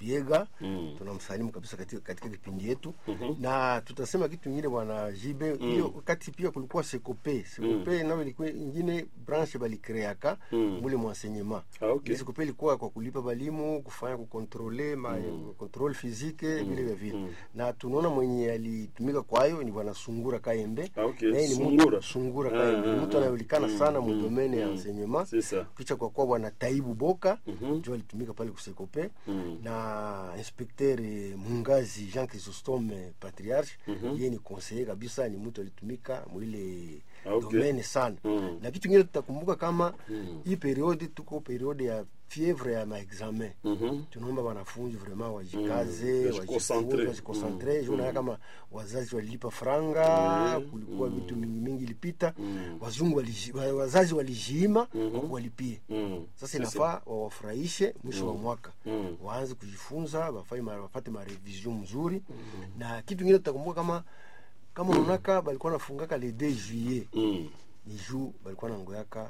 Biega Mm. tunamsalimu kabisa katika, katika kipindi yetu na tutasema kitu ingine bwana Jibe hiyo wakati pia kulikuwa Sekope Sekope nayo ilikuwa ingine branche balikreaka Mm. mule mwenseignement Ah, okay. Ile Sekope ilikuwa kwa kulipa balimu kufanya kukontrole ma controle physique vile vya vile na tunaona mwenye alitumika kwayo ni bwana Sungura Kaembe Ah, okay. Na yeye ni mtu- Sungura. Sungura Ah, Kaembe ni ah, mtu ah. anayejulikana Mm, sana mm, mu domaine ya mm. enseignement C'est ça. kisha kwa kuwa bwana Taibu Boka Mhm. ndio alitumika pale kusekope Mm. na inspecteur eh, Mungazi Jean Chrysostome Patriarche yeye ni conseiller kabisa, ni mtu alitumika mwile Ah, okay. domaine sana Mm. na kitu kingine tutakumbuka kama Mm. hii periode tuko periode ya fievre ya maexamen Mhm. tunaomba wanafunzi vraiment Mm. wajikaze Wajiconcentre. wajikonsantre Mm. juu naona kama wazazi walilipa franga kulikuwa vitu mingi mingi ilipita Mm. wazungu waliji- wa- wazazi walijiima Mhm. kwa kuwalipie Mm. sasa C'est inafaa wawafurahishe mwisho wa mwaka Mm. waanze kujifunza wafanye ma- wafate marevision mzuri na kitu ingine tutakumbuka kama kama unaonaka balikuwa nafungaka le 2 juillet Mm. ni juu balikuwa nangoyaka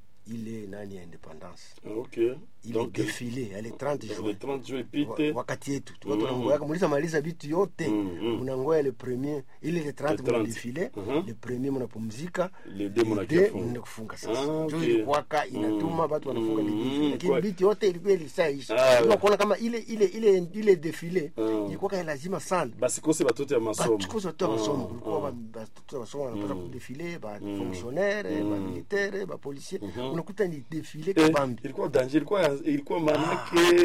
ile nani ya independance Okay. ile Donc, defile ale 30 le juin 30 juin wa- ipite wakati yetu tuka Mm. tunangoyaka mulisa maliza vitu yote Mm, mm. munangoya le premier ile le 30 Le 30. muna defile Mhm. le premier munapumzika Le deux munakia deux funga. munaenda kufunga sasa Ah, ndio okay. ilikuwaka inatuma watu wanafunga le Mm, 18 lakini kwa- vitu yote ilikuwa Ah, ilishaisha we. kuona kama ile ile ile ile defile Mm. ilikuwa lazima sana basikose batoto ya masomo batukozi watoto ya masomo Mm, kulikuwa mm. ba- batoto ya masomo wanapata kudefile ba Mm. fonctionnaire ba Mm. militaire ba policier Mhm. unakuta ni defile Eh, kabambi ilikuwa danger ilikuwa ilikuwa maanake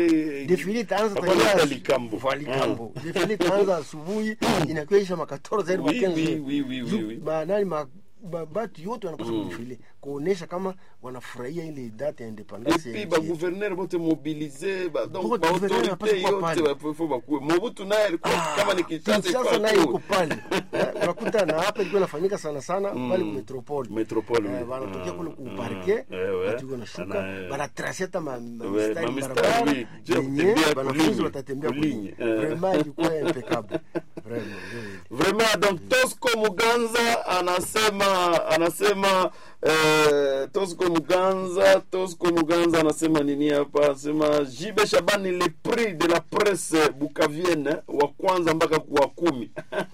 defile itaanza Hapana, tayari hata asu- likambo. Kwa likambo defile itaanza asubuhi inakuwa isha makatoro zaidi Oui, makenzi oui, oui, oui, oui, oui. nani ma ba- batu yote wanapaswa kudefile kuonesha kama wanafurahia ile date ya independance ya epuis nchi yetu. baguverner bote mobilize ba- donc Bote gouverneur baautorité wanapaswa kuwa yote pale. bafo bakuwe mobutu naye alikuwa Ah, kama ni Kinshasa Kinshasa ilikuwa naye tu. iko pale Eh, unakuta na hapa ilikuwa inafanyika sana sana pale ku metropole Metropole, Eh, oui. wanatokea Mm, kule ku mm, parke eh, ouais. watu iko nashuka Ana- banatrasi hata ma- ma- Ouais, mistari ma mistari, barabara oui. Je yenye kutembea wanafunzi kulinye, watatembea kulinye. kulinye Eh. vraiment ilikuwa impeccable vraiment ndio ile. vraiment donc tosco muganza anasema anasema eh, tosco muganza tosco muganza anasema nini hapa anasema jibe shabani le prix de la presse bukavienne wa kwanza mpaka wa kumi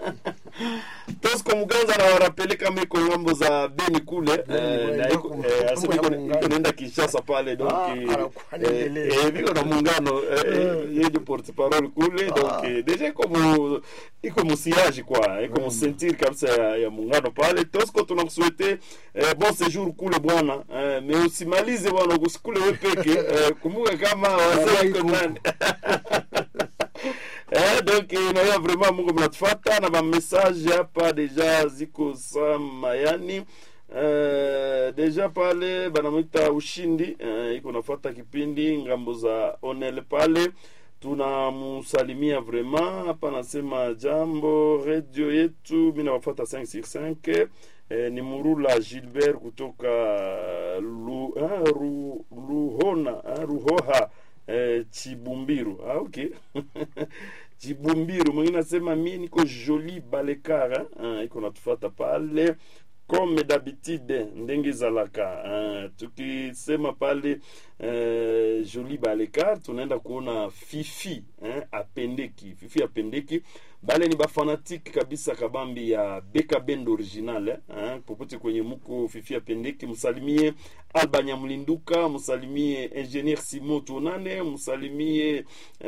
tosco muganza anawarapele kama iko ngambo za beni kule eh, Beni, na beni, iko- iko- eh, iko anasema iko- muungano. iko naenda kinshasa pale donc Ah, eh, anakuwa eh, anaendelea. eh, viko na muungano eh, eh, yeye ndio porte parole kule donc eh, deja iko mu iko musiaji kwa iko musentiri kabisa ya, ya muungano pale tosco tunakusuete eh, bon séjour kule bwana eh, me usimalize bwana usikule we peke eh, kumbuka kama wazee iko nani Eh, donc inaona vraiment mungu mnatufata na mamessage hapa deja ziko za mayani Uh, deja pale banamwita ushindi uh, iko nafata kipindi ngambo za onel pale tunamsalimia vraiment hapa nasema jambo redio yetu mi nawafata 5 sur 5 eh, ni murula gilbert kutoka lu, ah, ru, luhona ah, ruhoha eh, chibumbiru ah, okay chibumbiru mwingine nasema mi niko joli balekara ah, iko natufata pale comme d'habitude ndenge ezalaka uh, tukisema pale uh, joli balekar tunaenda kuona fifi eh, apendeki fifi apendeki bale ni bafanatike kabisa kabambi ya beka bend original eh, eh, popote kwenye muko fifi apendeki msalimie alba nyamlinduka msalimie ingenier simo tonane msalimie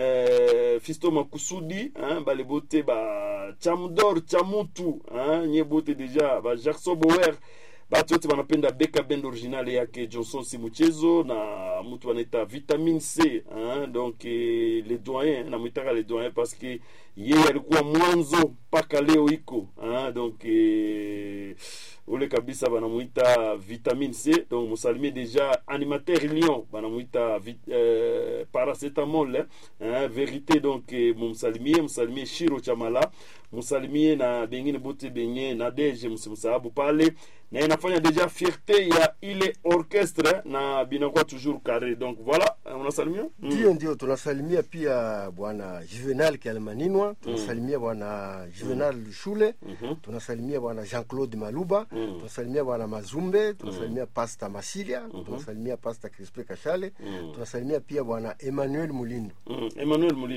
eh, fisto makusudi eh, bale bote ba chamdor chamutu eh, nye bote deja ba jackson bower batu wote wanapenda beka bend original yake johnson si mchezo na mtu anaita vitamine c hein? donc eh, le doyen namwitaka le doyen parce que yeye alikuwa mwanzo mpaka leo iko hein? donc eh, ule kabisa banamwita vitamine c donc musalimie deja animateur lion banamwita vit- eh, paracetamol hein? vérité donc eh, mumsalimie msalimie shiro chamala msalimie na bengine bote benye na deje msimsahabu pale na inafanya deja fierté ya ile orchestre na binakuwa toujours carré donc voilà unasalimia mm. ndio ndio tunasalimia pia bwana juvenal kialmaninwa tunasalimia bwana juvenal shule Mhm. tunasalimia bwana jean claude maluba Mm. tunasalimia bwana mazumbe tunasalimia pasta masilia tunasalimia pasta crispe kashale Mm. tunasalimia pia bwana emmanuel mulindo Mm. emmanuel Molina